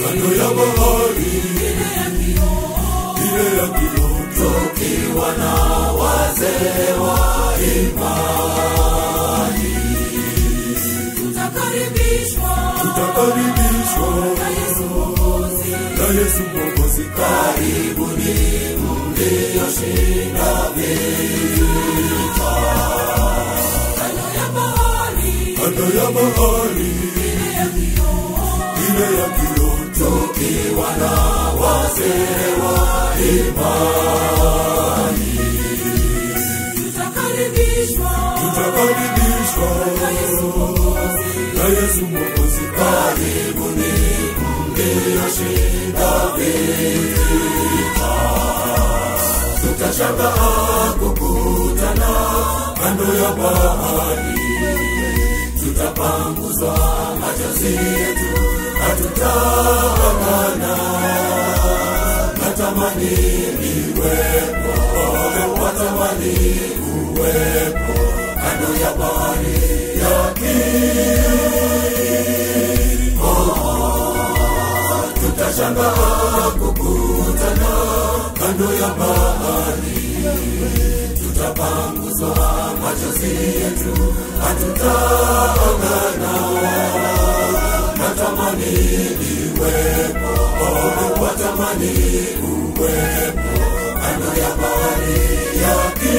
kando ya bahari ile ya kioo tukiwa na wazee wa imani tutakaribishwa tutakaribishwa na Yesu Mwokozi. na Yesu Mwokozi Karibuni mlioshinda vita. Kando ya bahari kando ya bahari ile ya kioo, ile ya kioo tukiwa na wazee wa imani tutakaribishwa tutakaribishwa na Yesu Mwokozi. na Yesu Mwokozi Karibuni mlioshinda vita. Tutashangaa kukutana kando ya bahari, tutapanguzwa machozi yetu, hatutaangana. Natamani niwepo, watamani uwepo kando ya bahari ya tutashangaa kukutana kando ya bahari, tutapanguzwa machozi yetu, hatutaangana. Natamani niwepo, watamani uwepo kando ya bahari ya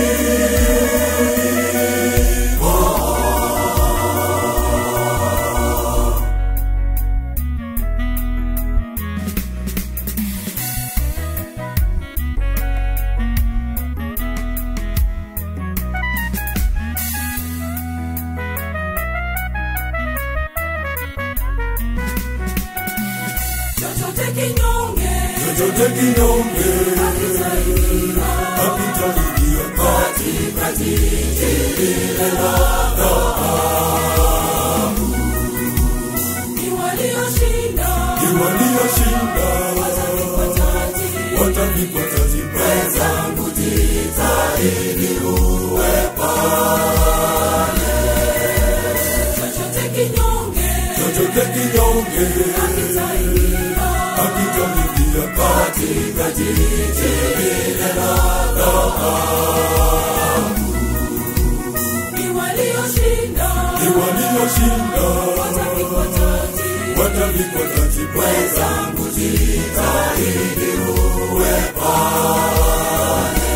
chochote kinyonge chochote kinyonge kitainia hakitaingia katikati lile la dhahabu. Ni walioshinda ni walioshinda watavikwa taji, watavikwa taji wenzangu jitahidi uwe pale. Chochote kinyonge chochote kinyonge kitainia hakitaingia katika jiji lile la dhahabu. Ni walioshinda ni walioshinda watavikwa taji, watavikwa taji wenzangu jitahidi uwe pale.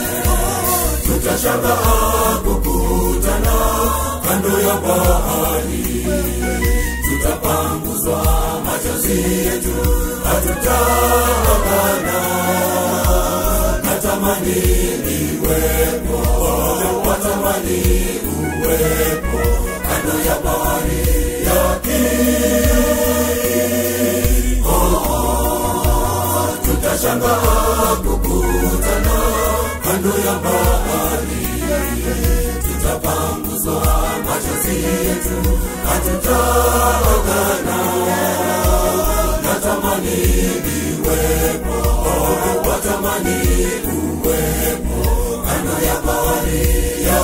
Tutashangaa kukutana kando ya bahari, tutapanguzwa machozi yetu, hatutaangana. Natamani niwepo, watamani uwepo kando ya bahari ya tutashangaa kukutana kando ya bahari, tutapanguzwa machozi yetu, hatutaangana. Natamani niwepo, watamani uwepo kando ya bahari ya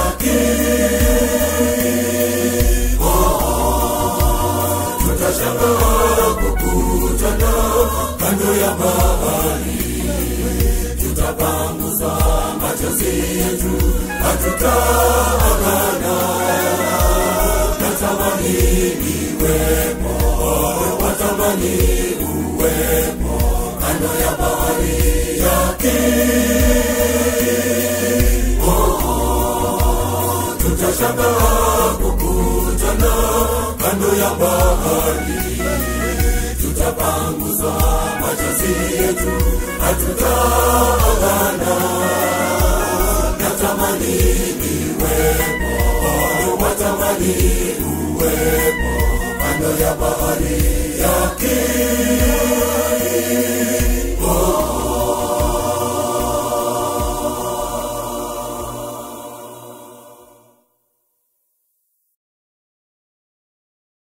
tutashangaa kukutana kando ya bahari, tutapanguzwa machozi yetu, hatutaangana. Natamani niwepo, watamani uwepo kando ya bahari ya tutashangaa kukutana kando ya bahari, tutapanguzwa machozi yetu, hatutaangana. Natamani niwepo, watamani uwepo kando ya bahari ya